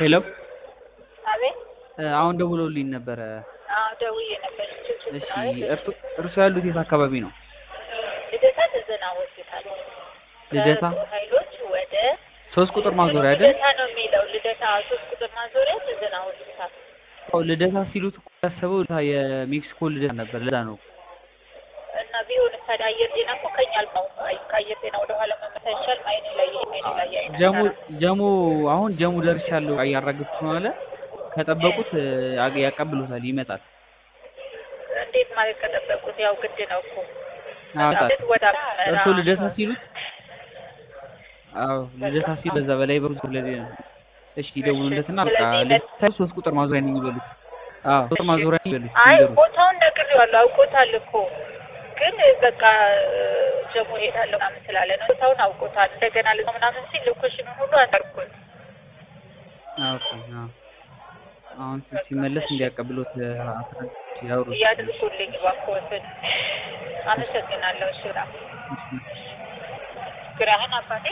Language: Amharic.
ሄሎ አቤት አሁን ደውለውልኝ ነበረ። አዎ ደውዬ ነበር። ችግር እሺ ነው አይደል? እርሱ እርሱ ያሉት የት አካባቢ ነው? ልደታ ትዘና ሆስፒታል ልደታ ከጦር ኃይሎች ወደ ሶስት ቁጥር ማዞሪያ አይደል? ልደታ ነው የሚለው ልደታ ሶስት ቁጥር ማዞሪያ ትዘና ሆስፒታል አዎ ልደታ ሲሉት እኮ ያሰበው የሜክሲኮ ልደታ ነበር። ለዛ ነው እና ቢሆን ታዲያ አየር ጤና እኮ ከኛ አልማው ከአየር ጤና ወደ ኋላ መመታ ይቻል አይኔ ላይ አይኔ ላይ አይኔ ጀሙ ጀሙ አሁን ጀሙ ደርሻለሁ እያራገፍኩ ነው አለ። ከጠበቁት አ- ያቀብሉታል፣ ይመጣል። እንዴት ማለት ከጠበቁት ያው ግድ ነው እኮ ያወጣል። ወደ እርሱ ልደታ ሲሉት አዎ ልደታ ሲሉ በዛ በላይ በሩ ስለዚህ ነው። እሺ ይደውሉለትና በቃ ልደታ ሶስት ቁጥር ማዞሪያ ነው የሚበሉት። አዎ ሶስት ማዞሪያ ነው የሚበሉት። አይ ይንገሩት። ቦታውን ነግሬዋለሁ፣ አውቆታል እኮ ግን በቃ ጀሞ ሄዳለሁ ምናምን ስላለ ነው። ቦታውን አውቆታል። እንደገና ልዞ ምናምን ሲል ሎኬሽኑን ሁሉ አጠርኩት። አዎ ኦኬ፣ አዎ አሁን ሲመለስ እንዲያቀብሉት አስረድ ያውሩ። እያድርጉልኝ እባክዎትን። አመሰግናለሁ። እሺ፣ እሺ። ግራህን አባቴ